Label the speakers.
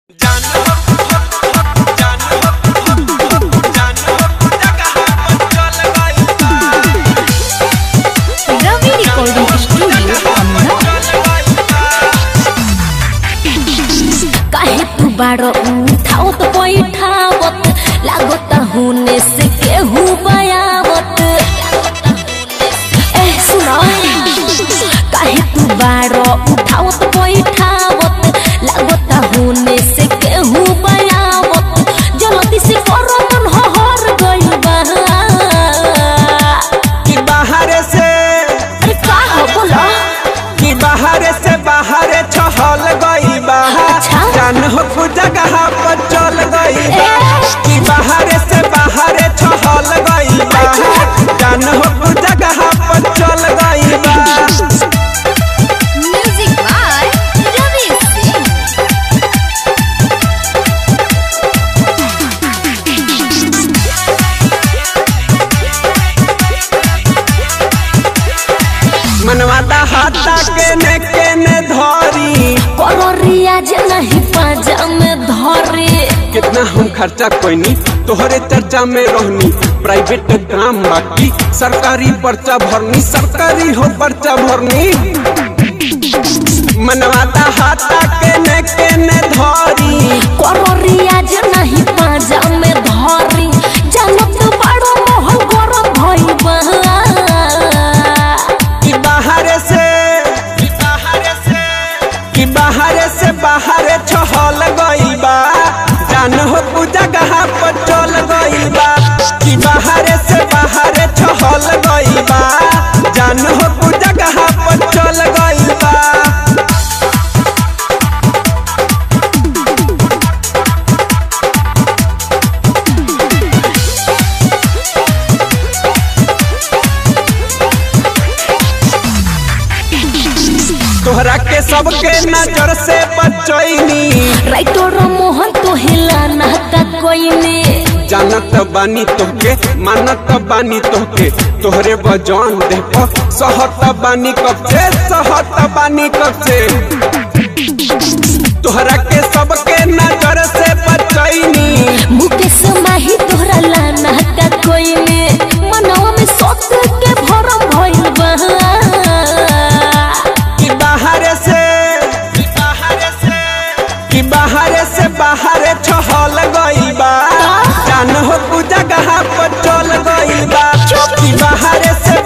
Speaker 1: रवि recording studio काहे तू बारो उठाओ तो बैठावत लागत होने से केहू बयावत ए सुनो काहे तू बारो उठाओ तो बैठावत लागत होने से केहू बयावत जल्दी से करो मन हर गइल बा
Speaker 2: कि बाहर से
Speaker 1: अरे का हो बोलो
Speaker 2: कि बाहर से बाहर छहल गई बा
Speaker 1: अच्छा।
Speaker 2: जान हो कु जगह पर चल गई बा
Speaker 1: ए।
Speaker 2: कि बाहर से बाहर छहल गई बा
Speaker 1: अच्छा।
Speaker 2: जान हो कु जगह पर चल गई बा
Speaker 1: म्यूजिक बाय रवि सिंह
Speaker 2: मनवा दा हाथा के ने के ने धरी
Speaker 1: करोरिया जे नहीं पाजा में धरे
Speaker 2: कितना हम खर्चा कोईनी तोहरे चर्चा में रहनी प्राइवेट काम बाकी सरकारी पर्चा भरनी सरकारी हो पर्चा भरनी मनवाता हाथा के ने के ने धरी
Speaker 1: करोरिया जे नहीं पाजा में धरे जानत बड़ो मोह गरम भइल बा
Speaker 2: कि बाहर से कि बाहर से कि बाहर से बाहर छहल गई बा जान हो कु जगह पर चल गई बा कि बाहर से बाहर छहल गई बा जान हो कु जगह पर चल गई बा तोहरा के सबके नजर से बचैनी
Speaker 1: राइटर मोहन तो हिला ना का कोई ने
Speaker 2: जानत बानी तोहके मानत बानी तोहके तोहरे बजान दे सहत बानी कब से सहत बानी कब से तोहरा के सबके नजर से बचैनी
Speaker 1: मुकेश माही तोहरा लाना का कोई ने मनवा में सोच के भरम भइल बा
Speaker 2: कि बाहर से कि बाहर से कि बाहर से बाहर छहल गई बा जान हो कु जगह पर चल गई बा कि बाहर से